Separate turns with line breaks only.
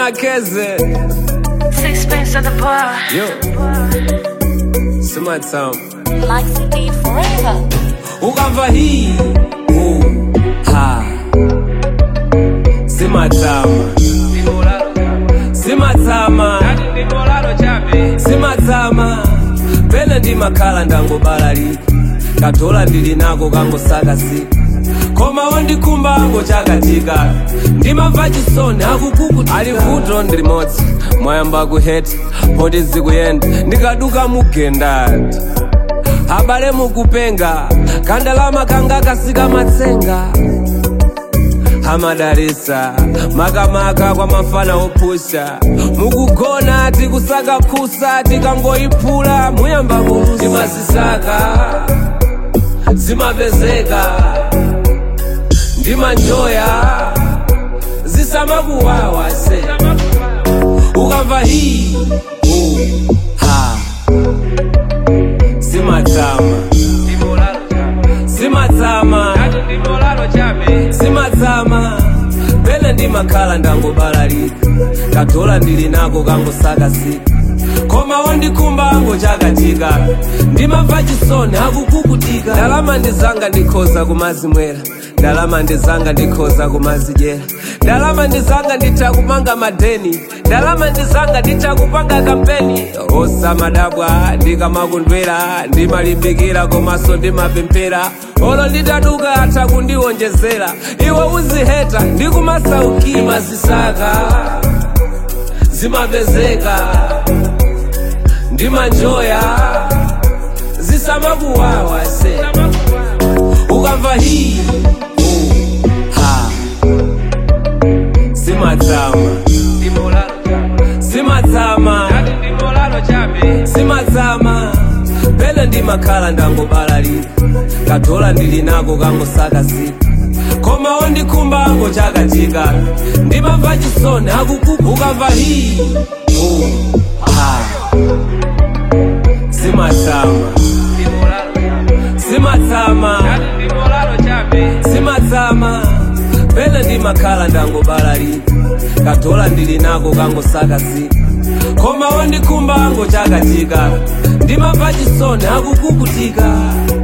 keze
Sixpence at the bar.
yo summertime
Likes indeed forever.
ukamva hii uh, ha simatama simatama simatama pene ndi makhala ndangobalalika katola ndili nako kangosakasi koma wandikhumbango chakatika ndimamva chisoni akukukuti ali vuto ndi limodzi mwayamba kuheta poti zikuyenda ndikaduka mugendati abale mukupenga kandalama kanga kasika matsenga amadalisa makamaka kwa mafana opusha mukugona tikusaka phusa tikangoyiphula muyamba kulusa timazisaka zimapezeka ndimanjoya zisamakuwawa se ukamva hii uh, ha simatama simatama simatama pene ndimakhala ndangobalalika katola ndili nako kangosakasika koma wandikhumbango chakatika ndimamva chisoni akukukutika ndalama ndizanga ndikhoza kumazimwera ndalama ndizanga ndikhoza kumazidyera ndalama ndizanga nditha kumanga madeni ndalama ndizanga nditha kupanga kampeni osamadabwa ndikamakundwera ndimalimbikira komanso ndimapemphera olo nditaduka atha kundiwonjezera iwe uziheta ndikumasaukira mazisaka zimapezeka ndimanjoya zisamakuwawa se ukamva hii uh, ha simatama simatama simatama pene ndimakhala ndangobalalika katola ndili nako kangosakasika koma wandikhumbango chakatika ndimamva chisoni akukuku ukamva hii uh, ha simatama simatama simatama pene ndimakhala ndangobalalika katola ndili nako kangosakasika koma wandikhumbango chakatika ndimamva chisoni akukukutika